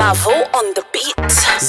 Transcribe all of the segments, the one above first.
Mavo on the beat.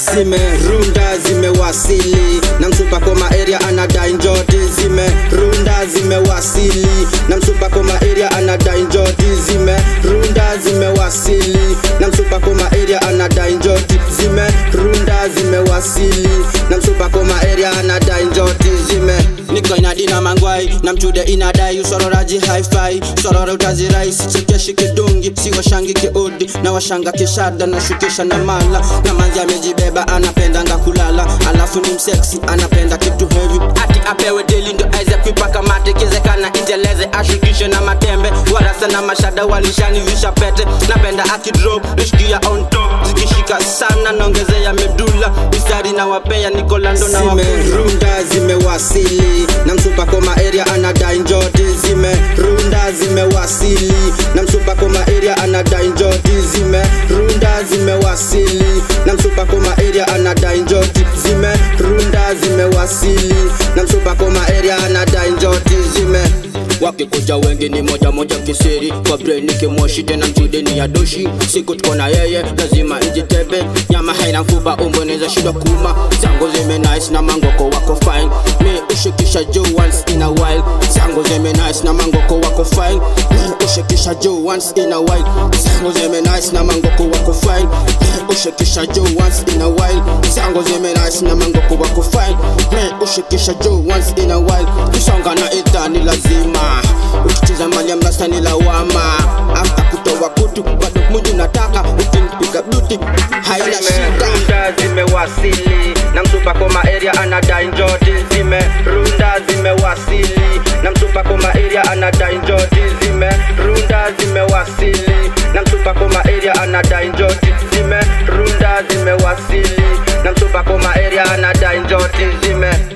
zimerunda zimewasili na msupa koma area anadai njoti zimerunda zimewasili na msupa koma area anadai njoti zimerunda zimewasili na msupa koma area anadai njoti zimerunda zimewasili na msupa koma area anadai njoti zime niko inadina mangwai na mchude inadai usororaji hi-fi sorora utazirai sichekeshi kidungi siwashangi kiudi na washanga kishada na shukisha na mala na manzi amejibeba anapendanga kulala alafu ni mseksi anapenda kitu hevi ati apewe deli ndo aize kuipaka mate kizekana injeleze ashukishe na matembe warasa na mashada walishanivisha pete napenda akidrop nishikia on top zikishika sana naongezea medula mistari na wapea nikolando na zimerunda zimewasili na msupa koma area anadai njoti zimerunda zimewasili na msupa koma area anadai njoti zimerunda zimewasili na msupa koma area anadai njoti zimerunda zimewasili na msupa koma area anadai njoti zime wakikuja wengi ni moja moja kisiri kwa brain nikimoshi tena mchudeni ya doshi siku tuko na yeye lazima njitebe nyama haina mfupa umboneza shida kuma zangu zime nice na mangoko wako fine mi ushikisha juu once in a while zangu zime nice na mangoko wako fine mi ushikisha juu once in a while zangu zime nice na mangoko wako fine mi ushikisha juu once in a while zangu zime nice na mangoko wako fine mi ushikisha juu once in a while kusonga na idhani lazima ukicheza mali ya mrasta ni lawama afta kutoa kutu bado munju nataka ukinipiga buti haina shida zimewasili na msupa koma area anadai njoti zimerunda zimewasili na msupa koma area anadai njoti zimerunda zimewasili na msupa koma area anadai njoti zimerunda zimewasili na msupa koma area anadai njoti zime